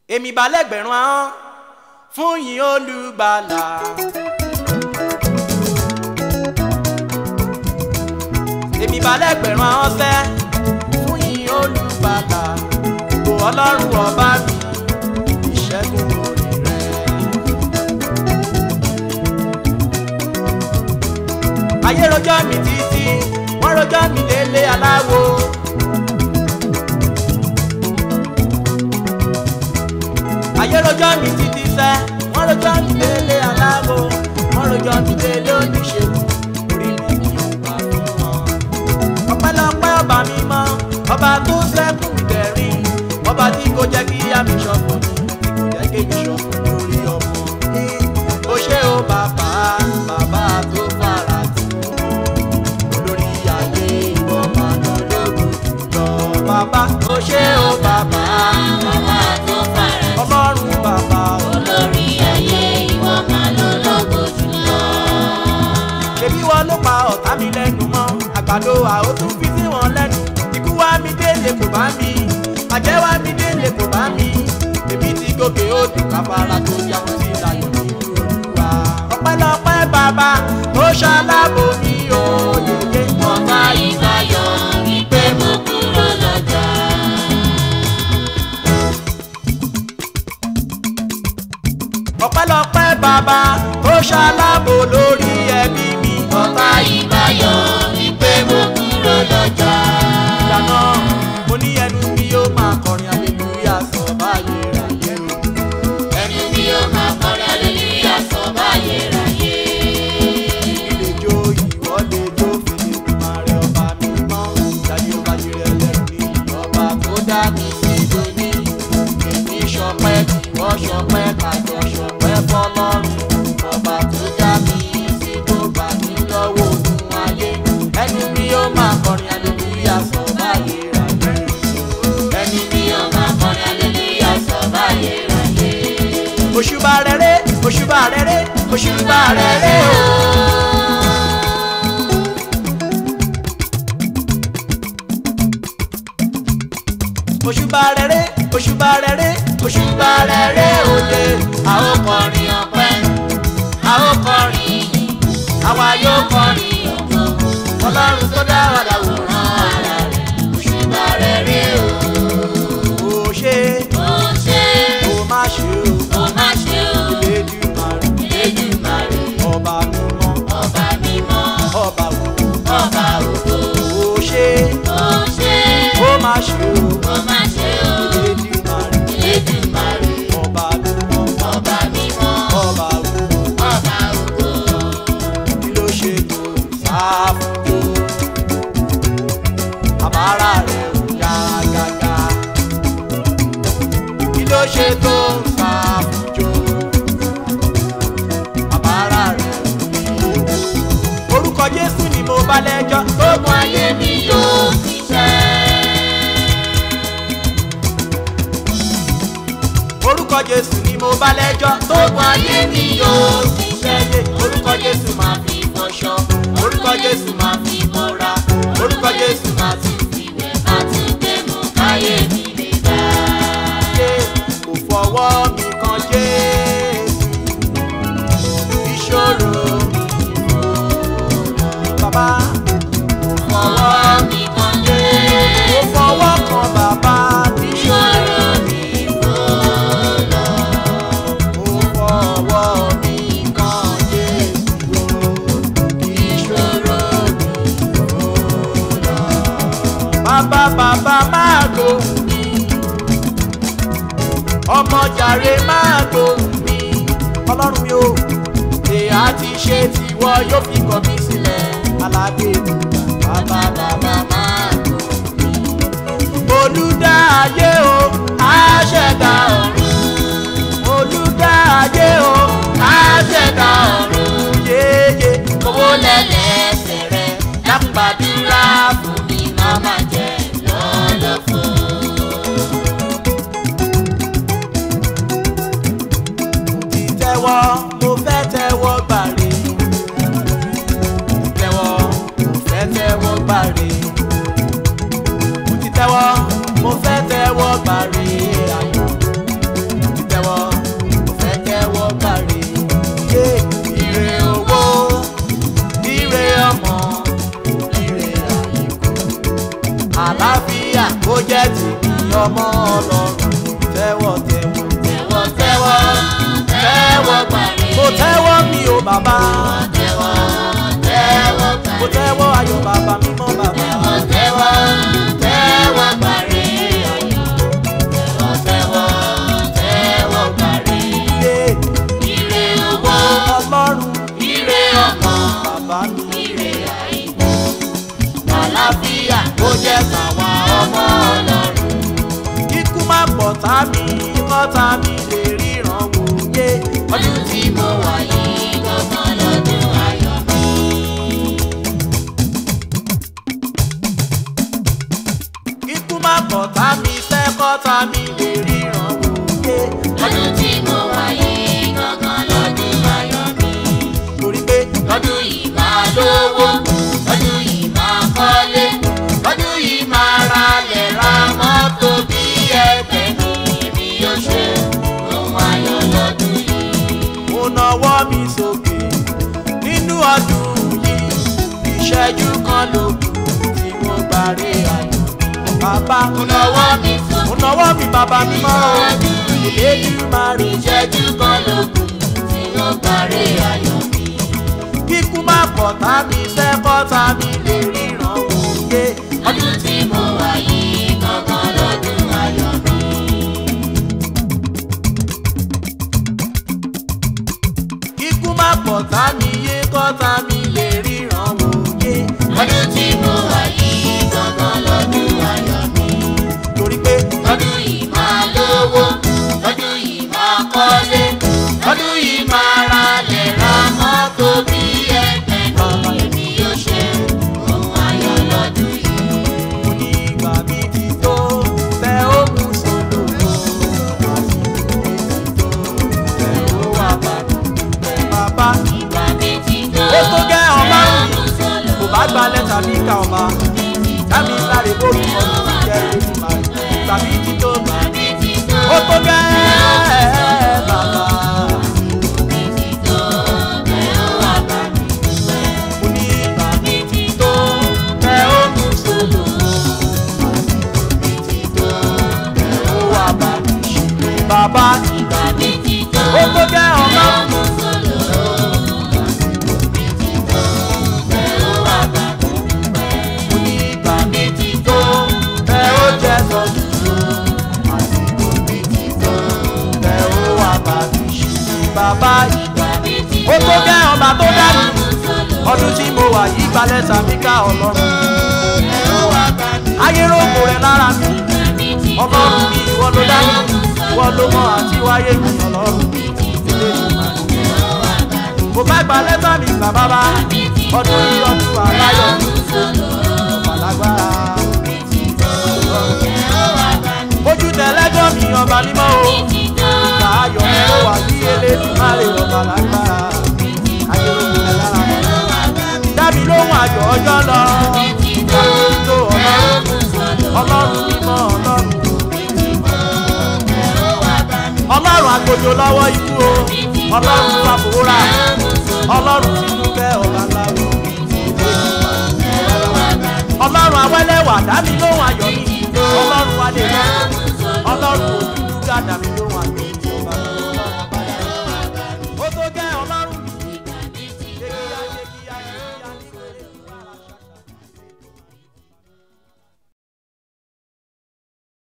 èmi balẹ̀gbẹ̀rún ahọ́n fún yín olùgbàlà. èmi balẹ̀gbẹ̀rún ahọ́n sẹ́ fún yín olùgbàlà. kò ọlọ́run ọba mi ìṣẹ́gun orí rẹ̀. ayé rojọ́ mi títí wọ́n rojọ́ mi délé aláwo. ayé rojọ́ mi títí sẹ́ wọ́n rojọ́ mi délé aláwo wọ́n rojọ́ mi délé oníṣègùn orí mi kì í wà fún wọn. ọpẹ́lọpẹ́ ọba mi mọ́ ọba tó sẹ́kùn mi dẹ̀rín ọba tí kò jẹ́ kí àmì ṣọ̀fọ̀ mi tí kò jẹ́ kémi ṣọ̀fọ̀ lórí ọmọ. ó ṣé o bàbá bàbá tó fara tì olórí ayé ìwọ máa lọ lógun jùlọ. bàbá ó ṣé o bàbá Bàbá tó fara ọlọ́run bàbá o. olórí ayé ìwọ máa ló lógo jùlọ. ṣebí wọn ló pa ọ̀tá mi lẹ́nu mọ́ àgbàdo àó tún fi sí wọn lẹ́nu ikú wá mi délé kò bá mi àjẹ́ wá mi délé kò bá mi èmi ti gòkè odò káfárá tó yàgò sí ìlànà nínú olúwa. ọpẹ́lọpẹ́ bàbá tó ṣalábò mi ò yèyé wọn bá Ọba ìbáyọ̀ wípé mo kúrò lọ́jà. ọpẹ́lọpẹ́ bàbá tó ṣalábò lórí ẹbí mi. Ọba ìbáyọ̀ wípé mo kúrò lọ́jà. ìdáná mo ní ẹnu mi yóò máa kọrin aleluya sọ báyé ráyé o. Ẹnu mi yóò máa kọrin aleluya sọ báyé ráyé. ilé jó ìwọ lè jó fèrè kùmàrè ọba mi mọ́ dájú ọba jẹrẹ ẹlẹ́rù ní ìjọba tó dá mi sí lónìí èmi ṣọpẹ́ ìwọ ṣọpẹ́ kájọ ṣọpẹ́ fọ́lọ́run ọba tó dá mi sí tó bá mi lọ́wọ́ ògùn ayé ẹni mi yóò máa kọrin aleluya sọ báyé ráyé Ẹnu mi yóò máa kọrin aleluya sọ báyé ráyé. òṣùbà rere òṣùbà rere òṣùbà rere o. òṣùbà rere òṣùbà rere òṣùbà rere òde A ó kọrin ọpẹ́, a ó kọrin ìyìn, àwa yóò kọrin ògo. ọlọ́run tó dá wa dà wò Rán ara rẹ̀, òṣùbà rẹ̀ rí o. ó ṣe Ó ṣe, ó má ṣe o ó má ṣe o. Elédùmarè Elédùmarè, ọba mímọ́ ọba mímọ́, ọba wò ọba ògo. ó ṣe Ó ṣe, ó má ṣe o ó má ṣe o. Elédùmarè Elédùmarè, ọba mímọ́ ọba mímọ́, ọba wò. ọba ògo. kí ló ṣe tó sáfùjó àbára rẹ̀ ò yá gágá kí ló ṣe tó sáfùjó àbára rẹ̀ ò yé orúkọ jésù ni mo bá lẹ́jọ́ Gbogbo ayé mi yóò ti ṣẹ́. orúkọ jésù ni mo bá lẹ́jọ́ Gbogbo ayé mi yóò ti ṣẹ́. orúkọ jésù máa fi fọṣọ orúkọ jésù máa fi mọ́ra orúkọ jésù máa ti fi wẹ̀ má tún gbé mú káyé mi lè dá. ṣe kò fọwọ́ mi kan jésù ìṣòro mi kò lọ. bàbá Fọwọ́ mi kan dé. kò fọwọ́ kan bàbá ìṣòro Ìṣòro mi kò lọ. kò fọwọ́ mi kan jésù ìṣòro mi kò lọ. bàbá bàbá máa gbóhùn mi ọmọ jàre máa gbóhùn mi ọlọ́run mi ò èyà ti ṣe tiwọ yóò fi kọ̀ mí sílẹ̀ alágbèrè bàbá bàbá máa gbóhùn mi. olùdá ayé o àṣẹ̀dá ọ̀run olùdá ayé o àṣẹ̀dá ọ̀run yéye Owó lẹ́lẹ́sẹ̀ rẹ̀ dákúgbàdúrà fún mi má má jẹ́ lọ́lọ́fọ́. ti tẹ́wọ́ mo fẹ́ tẹ́wọ́ gbàre tẹ́wọ́ mo fẹ́ tẹ́wọ́ gbàre mo ti tẹ́wọ́ mo fẹ́ tẹ́wọ́ gbàre ayọ̀ kọ́ta mi lè ríran wòye. ọdún tí mo wà yìí gangan lọ́dún ayọ̀ mi. kíkú má kọ̀tá mi fẹ́ kọ́ta mi lè ríran wòye. ọdún tí mo wà yìí gangan lọ́dún ayọ̀ mi. torí pé lọ́dún yìí máa lówó lọ́dún yìí máa kọ́lé lọ́dún yìí máa ralẹ̀ ra mọ́tò bí ẹgbẹ́ mi èmi yóò ṣe ohun ayọ̀ lọ́dún yìí. mo nawọ́ mi sókè nínú ọdún yìí ìṣẹ́jú kan ló kù tí mo gbàre ayọ̀ mi. bàbá mo nawọ́ mi mo sókè nawọ́ mi bàbá mi mọ́ o Elédùmarè ìṣẹ́jú kan ló kù tí mo parí ayọ̀ mi. kíkú má kọ̀tá mi fẹ́ kọ́ta mi lè ríran wòye. ọdún tí mo wà yìí gangan lọ́dún ayọ̀ mi. kíkú má kọ̀tá mi yé kọ́ta mi lè ríran wòye. ọdún tí mo wà yìí gangan lọ́dún ayọ̀ mi. torí pé lọ́dún yìí máa lówó lọ́dún yìí máa kọ́lé lọ́dún yìí máa ralẹ̀ ra mọ́tò bí ẹgbẹ́ mi èmi yóò ṣe ohun ayọ̀ lọ́dún yìí. mo ní ìgbà mi ti tó fẹ́ ó mú sọ́dọ̀ fẹ́ ó wà bàbá ìgbà mi ti tó Ó tó gẹ́ ọba. ẹ̀rọ sọ̀lọ̀ kò bá gba lẹ́tà mi ká ọba dábì láre bóbi ọdún ti jẹ́ Elédùmarè ìgbà mi ti tó ìgbà mi ti tó ó tó gẹ́ bàbá mi ti tó ẹ̀rọ wà bá mi dúpẹ́. mo ní ìgbà mi ti tó fẹ́ ó mú sọ́dọ̀ mi ti tó ó wà bá mi ṣe bàbá ìgbà mi ti tó ó tó gẹ́ ọba. ẹ̀rọ sọ̀lọ̀ mi ti tó ẹ̀rọ wà bá mi dúpẹ́. mo ní ìgbà mi ti tó ẹ ó jẹ sọdún àsìkò mi ti tó ẹ ó wà bá mi ṣe bàbá ìgbà mi ti ó tó tó gẹ́ ọba tó dání ẹ̀rọ sọ̀lọ̀ ọdún tí mo wà yìí gbalẹ̀ sàmì ká ọlọ́run ẹ̀rọ wà bá mi ayé rògbò rẹ lára mi ìgbà mi ti tó ọlọ́run mi ìwọ ló dání ìwọ ló mọ àti wáyé mi ọlọ́run mi ti tó ẹ̀rọ wà bá mi mo bá gbalẹ̀ sàmì gbà bàbá ọdún yìí ọdún aláyọ̀ ẹ̀rọ sọ̀lọ̀ pàlágbára mi ti tó ẹ̀rọ wà bá mi ojú tẹ̀lẹ́jọ́ mi ọba mímọ́ o. ti tó ayọ̀ mi ó wà ní Elédùmarè ọba lágbára ayé ló kún ẹ lára ẹ̀rọ wà bá mi dábì lóhùn ayọ̀ ọjọ́ lọ ti tó tó ọlọ́run ẹ̀rọ sọ̀lọ̀ ọlọ́run mímọ́ ọlọ́run ẹ̀rọ wà bá mi ọlọ́run àgbòjò lọ́wọ́ ikú o ọlọ́run fàfòrà ọlọ́run tinúkẹ́ ọba láwo ọlọ́run awẹ́lẹ́wà dábì lóhùn ayọ̀ mi ọlọ́run adé lọ ọlọ́run òdúdú gàdàbí lóhùn.